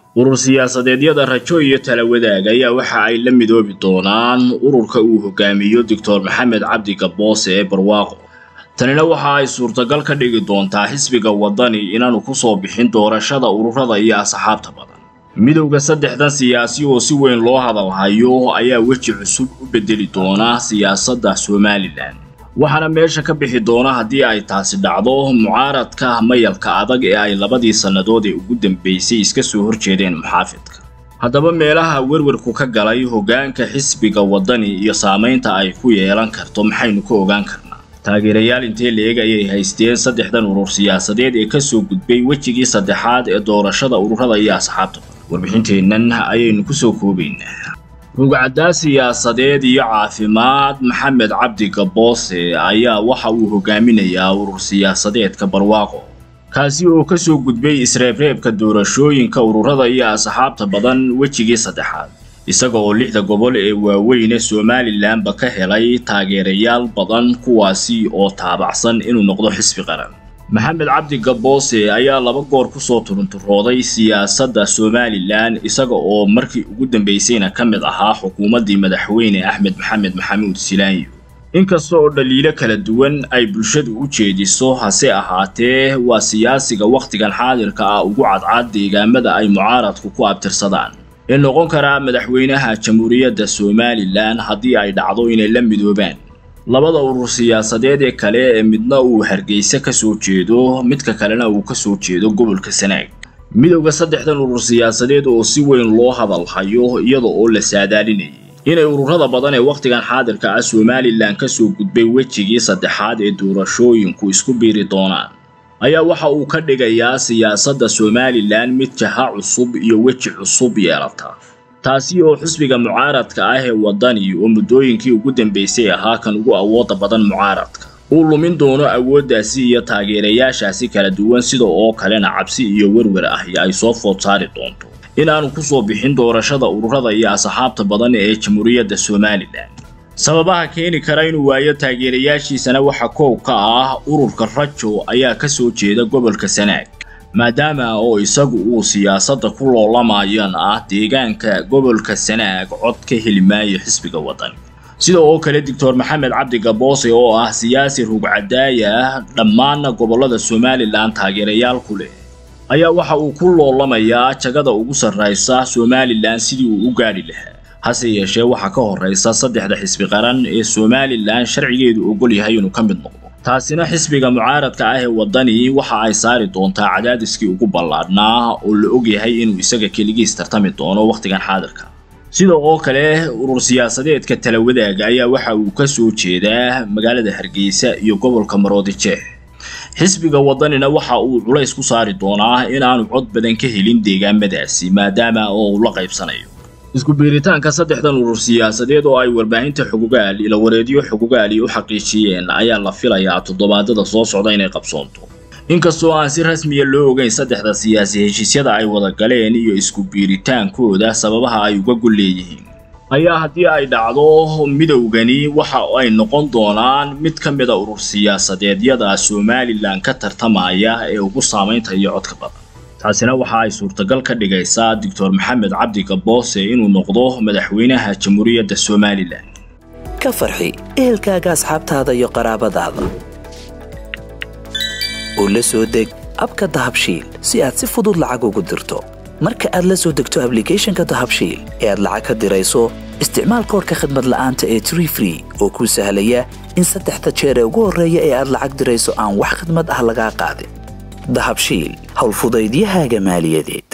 urur siyaasadeedyada rajo iyo tala wadaag ayaa waxa ay la midoobi doonaan ururka uu hogaamiyo doctor maxamed cabdi gaboose ee barwaaqo tanina waxa ay suurtagal ka dhigi doontaa xisbiga waddani inaanu ku soo bixin doorashada ururada iyo asxaabta badan midowda saddexdan siyaasi oo si weyn loo hadalhayo ayaa weji cusub u bedeli doona siyaasadda somalilan waxaana meesha ka bixi doona haddii ay taasi dhacdo mucaaradka mayalka adag ee ay labadii sannadood ee ugu dambaysay iska soo horjeedeen muxaafidka haddaba meelaha werwarku ka galay hoggaanka xisbiga waddani iyo saamaynta ay ku yeelan karto maxaynu ka ogaan karnaa taageerayaal intee la-eg ayay haysteen saddexdan urur siyaasadeed ee ka soo gudbay wejigii saddexaad ee doorashada ururada iyo asxaabta warbixinteennan ayaynu ku soo koobaynaa rugcaddaa siyaasadeed iyo caafimaad maxamed cabdi gaboose ayaa waxa uu hogaaminayaa urur siyaasadeedka barwaaqo kaasi oo ka soo gudbay isreebreebka doorashooyinka ururada iyo asxaabta badan wejigii saddexaad isaga oo lixda gobol ee waaweyne somalilanba ka helay taageerayaal badan kuwaasi oo taabacsan inuu noqdo xisbi qaran maxamed cabdi gaboose ayaa laba goor ku soo turunturooday siyaasadda somalilan isaga oo markii ugu dambaysayna ka mid ahaa xukuumaddii madaxweyne axmed maxamed maxamuud silaanyo inkasta oo dhaliilo kala duwan ay bulshadu u jeediso hase ahaatee waa siyaasiga wakhtigan xaadirka ah ugu cadcad deegaamada ay mucaaradku ku abtirsadaan ee noqon karaa madaxweynaha jamhuuriyadda somalilan haddii ay dhacdo inay la midoobaan labada urur siyaasadeed ee kale ee midna uu hargeysa ka soo jeedo midka kalena uu ka soo jeedo gobolka sanaag midowda saddexdan urur siyaasadeed oo si weyn loo hadalhayo iyada oo la saadaalinayay inay ururada badan ee wakhtigan xaadirka ah somalilan ka soo gudbay wejigii saddexaad ee doorashooyinku isku biiri doonaan ayaa waxa uu ka dhigayaa siyaasadda somalilan mid jaha cusub iyo weji cusub yeelata taasi oo xisbiga mucaaradka ah ee waddani oo muddooyinkii ugu dambaysay ahaa kan ugu awoodda badan mucaaradka uu lumin doono awooddaasi iyo taageerayaashaasi kala duwan sida oo kalena cabsi iyo werwer ahi ay soo food saari doonto inaanu ku soo bixin doorashada ururada iyo asxaabta badan ee jamhuuriyadda somalilan sababaha keeni kara inuu waayo taageerayaashiisana waxa koow ka ah ururka rajo ayaa ka soo jeeda gobolka sanaag maadaama oo isagu uu siyaasadda ku loolamayana ah deegaanka gobolka sanaag cod ka heli maayo xisbiga waddani sida oo kale doctor maxamed cabdi gaboose oo ah siyaasi rugcadaaya ah dhammaanna gobollada somalilan taageerayaal ku leh ayaa waxa uu ku loolamayaa jagada ugu sarraysa somalilan sidii uu u gaadhi lahaa hase yeeshee waxaa ka horraysa saddexda xisbi qaran ee somalilan sharcigeedu ogol yahay inuu ka mid noqdo taasina xisbiga mucaaradka ah ee waddani waxa ay saari doontaa cadaadiskii ugu ballaadhnaa oo la ogyahay inuu isaga keligiis tartami doono wakhtigan xaadirka sida oo kale urur siyaasadeedka tala wadaaga ayaa waxa uu ka soo jeedaa magaalada hargeysa iyo gobolka maroodijeeh xisbiga waddanina waxa uu culays ku saari doonaa in aanu cod badan ka helin deegaamadaasi maadaama oo uu la qaybsanayo isku biiritaanka saddexdan urur siyaasadeed oo ay warbaahinta xugugaal ila wareedyo xugugaali u xaqiijiyeen ayaa la filayaa toddobaadada soo socda inay qabsoonto inkastoo aan si rasmiya loo ogeyn saddexda siyaasi heshiisyada ay wada galeen iyo isku biiritaankooda sababaha ay uga gol leeyihiin ayaa haddii ay dhacdo midowgani waxa ay noqon doonaan mid ka mida urur siyaasadeedyada somalilan ka tartamaya ee ugu saamaynta iyo codka badan taasina waxa ay suurtagal ka dhigaysaa doctor maxamed cabdi gaboose inuu noqdo madaxweynaha jamhuuriyadda somalilan ka farxi ehelkaaga asxaabtaada iyo qaraabadaada oo la soo deg abka dahabshiil si aad si fudud lacag ugu dirto marka aad la soo degto ablicathonka dahabshiil ee aad lacag ka dirayso isticmaal koorka khadmad la'aanta ee tree free oo kuu sahlaya in saddexda jeer ee ugu horreeya ee aad lacag dirayso aan wax khadmad ah lagaa qaadin dahabshiil howlfudaydiyahaaga maaliyadeed